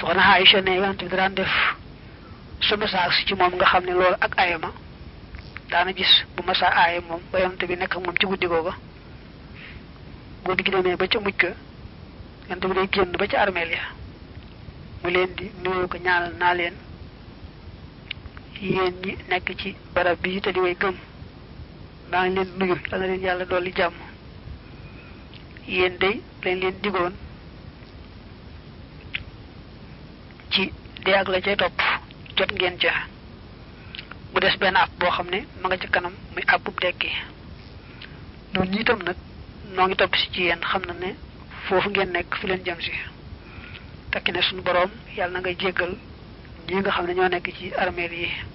soxna Aïcha ne yonante bi daan def su masaa si ci moom nga xam ne loolu ak ayama daana gis bu masaa aaye moom ba yonante bi nekk moom ci guddi googa guddi gi demee ba ca mujj ga yonante bi day génn ba ca armeel ya mu leen di nuyoo ko ñaanal naa leen yéen ñi nekk ci barab bi te di way gëm maa ngi leen nuyu dana leen yàlla dolli jàmm yéen day lañ leen digoon ci dee ak la cay topp jot ngeen ca mu des benn àpp boo xam ne ma nga ca kanam muy àppub dekki noonu ñi itam nag noo ngi topp si ci yéen xam na ne foofu ngeen nekk fi leen jëm si tekki ne suñu boroom yàlla na ngay jéggal ñi nga xam ne ñoo nekk ci armeel yi